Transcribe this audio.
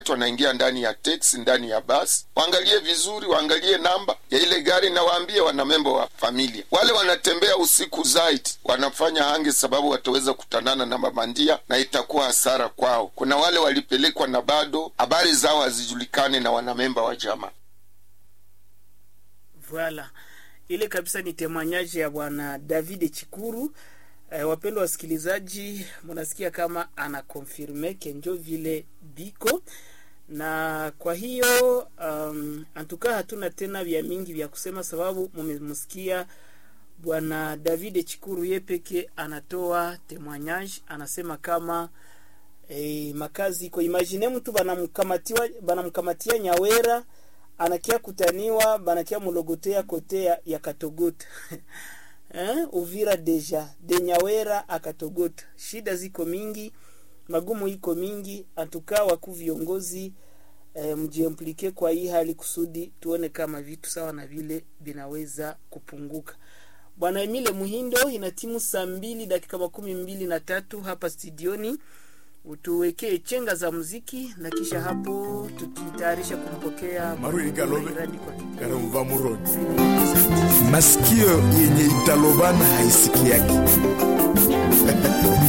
wanaingia ndani ya teksi, ndani ya basi, waangalie vizuri, waangalie namba ya ile gari na waambie wanamembo wa familia. Wale wanatembea usiku zaidi wanafanya hange, sababu wataweza kutanana na mabandia na itakuwa hasara kwao. Kuna wale walipelekwa na bado habari zao hazijulikane na wanamemba wa jamaa. Voilà, ile kabisa ni temanyaji ya bwana David Chikuru. Eh, wapendwa wasikilizaji, mnasikia kama ana confirme kenjo vile biko na kwa hiyo um, antuka hatuna tena vya mingi vya kusema, sababu mumemsikia bwana David Chikuru ye peke anatoa témoignage, anasema kama eh, makazi iko imagine mtu banamkamatiwa banamkamatia Nyawera anakia kutaniwa banakia mulogotea kote ya, ya Katogota eh, Uvira deja de Nyawera akatogota, shida ziko mingi, magumu iko mingi, antuka waku viongozi eh, mjiimplike kwa hii hali kusudi tuone kama vitu sawa na vile vinaweza kupunguka. Bwana Emile Muhindo, ina timu saa mbili dakika makumi mbili na tatu hapa studioni, utuwekee chenga za muziki na kisha hapo tukitayarisha kumpokea Marui Galobe. Iradi kwa kipindi. Karumva Murodi. Asante. masikio yenye italobana haisikiaki